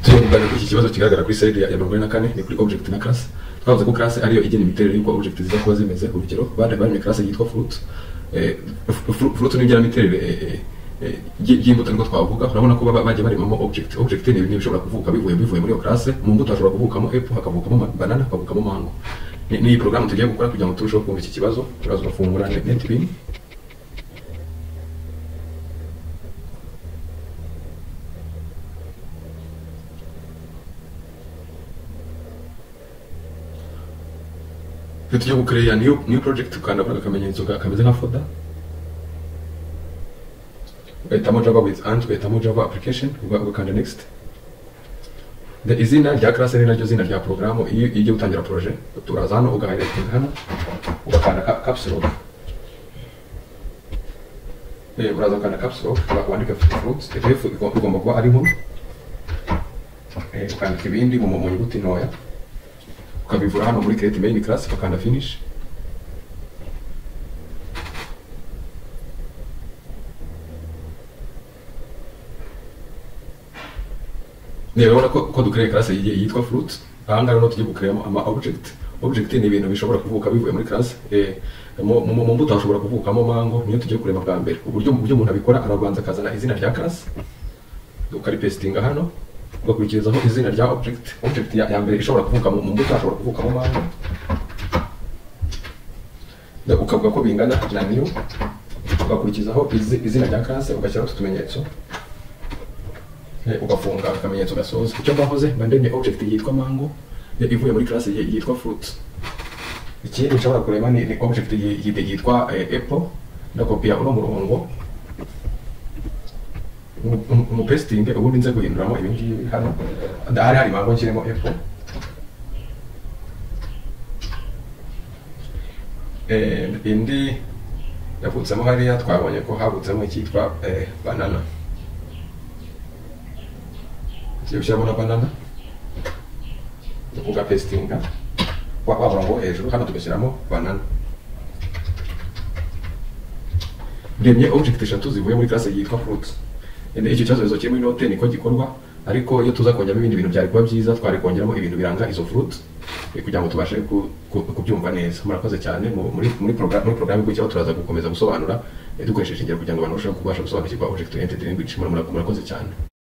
turi kuganira kuri iki kibazo kigaragara kuri seri ya mirongo ine na kane ni kuri object na class twavuze ko class ariyo igena imiterere y'uko object zijya kuba zimeze urugero bari baremye class yitwa fruit eh, fru- fruit n'igenamiterere eh, eh, eh, ry- ry'imbuto nibwo twavuga urabona ko baba- bagiye baremamo object object ni ibintu bishobora kuvuka bivuye bivuye muri iyo class mu mbuto hashobora kuvukamo apple hakavukamo ma- banana hakavukamo mango ni ni iyi porogaramu tugiye gukora kugira ngo turusheho kumva iki kibazo turaza turafungura net- netbin Iyo tujya gukoreya niyo niyo project ukanda bari akamenyetso ka- kameze nka folder ugahitamo java with and ugahitamo java application uga- ugakanda next the izina rya class ni naryo zina rya porogaramu iyo iyo ugiye gutangira projet turaza hano ugahirekinga hano ugakanda ca- caps lock Eh, uraza ukanda caps lock uga- wandika fruits ref igomba igomba kuba ari nkuru Eh, ukandika ibindi mu mu nyuguti ntoya ukabivura hano muri create main class ukakanda finish niba urabona ko ko dukoreye class yigiye yitwa fruit aha ngaha rero tujye gukoreyamo ama object object ni ibintu bishobora kuvuka bivuye muri class eh, mu mu- mu mbuto hashobora kuvukamo mango niyo tujye kureba bwa mbere uburyo uburyo umuntu abikora arabanza akazana izina rya class ukaripestinga hano ugakurikizaho izina rya object object ya, ya mbere ishobora kuvuka mu mu mbuto hashobora kuvukamo mango Da- ukavuga ko bingana na new ugakurikizaho izi- izina rya class ugashyiraho utu tumenyetso Eh, ugafunga akamenyetso gasoza icyo mbahoze mba ndemye object yitwa mango eh, ivuye muri class yi- yitwa fruit ikindi nshobora kureba ni ni object yi- yi- yitwa eh, apple ndakopiya uno murongo mu- mu- mu pasting ubundi nze guhinduramo ibi ngibi hano hari hari mango nshyiremo apple Eh, indi yavutsemo hariya twabonye ko havutsemo icyitwa eh, banana Ugiye gushyiramo na banana ugapesitinga wa wa murongo wo hejuru hano tugashyiramo banana ndemye object eshatu zivuye muri class yitwa fruit Ende icyo cyazo kiri muri note niko gikorwa ariko iyo tuza kongeramo ibindi bintu byari kuba byiza twari kongeramo ibintu biranga izo fruit eh, kugira ngo tubashe ku- ku- kubyumva neza murakoze cyane mu- muri muri program muri program ikurikiraho turaza gukomeza gusobanura eh, dukoresheje ingero kugira ngo abantu barusheho kubasha gusobanukirwa object oriented language Mura- mura- murakoze cyane